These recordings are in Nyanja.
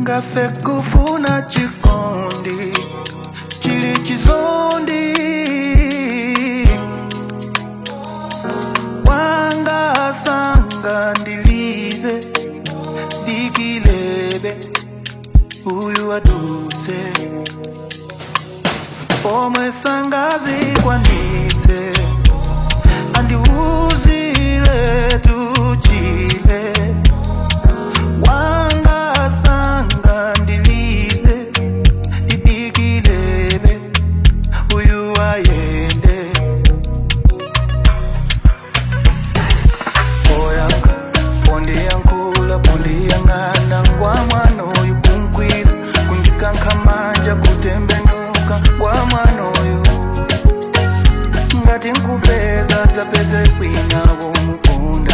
singafe kufuna chikondi chili chizondi wanga sanga ndilize dikilebe uyu aduse pomwe sangazi kwanitse andiuzile tuchile wanga sanga ndilize didikilebe uyu ayende oyanga pondiyankhula pondiyang'ana ngwa mwana oyu kunkwila kundikankhamanja kutembenuka ngwa mwana oyu ngati nkupeza dzapeze kwina womukunda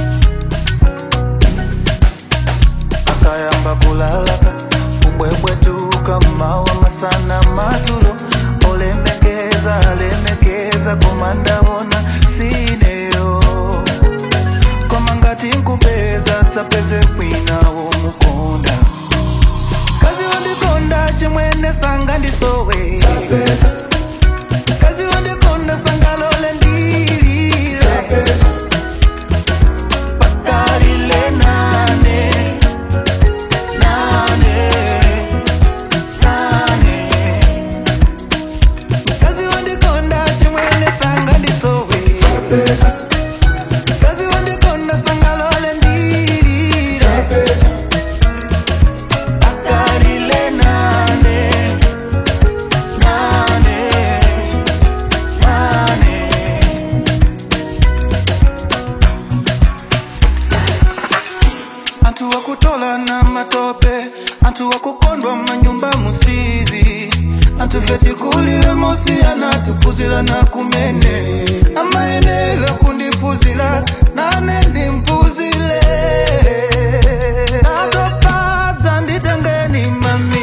akayamba kulalaka kubwebwetuka mawa masana madzulo olemekeza alemekeza komandawona sineyo koma ngati nkupeza dzapeze kwina womukunda kazi wandikonda chimwene sanga ndisowe kazi wandikonda sangalole ndilile pakalile nane nane nane kazi wandikonda chimwene sanga ndisowe kazi wandikonda sangalole ndilile pakalile nane nane nane antu wakutola na matope antu wakukondwa manyumba musizi antu vyetikulile mosi anatupuzila na kumene amaenela kundipuzila nane ndimpuzile atopadza nditengeni mami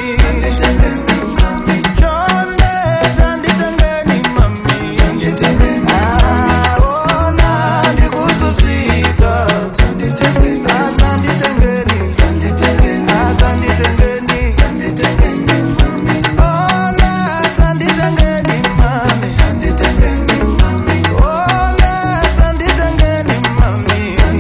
Chonde dzanditengeni mami aona ndikususika Adzanditengeni, adzanditengeni. Ona adzanditengeni mami. Ona adzanditengeni mami.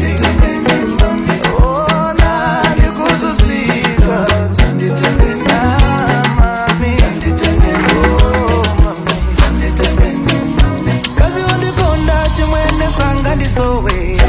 Ona ndikususika. Ah, mami. Oh, mami. Kazi wandikonda chimwene sanga ndisowe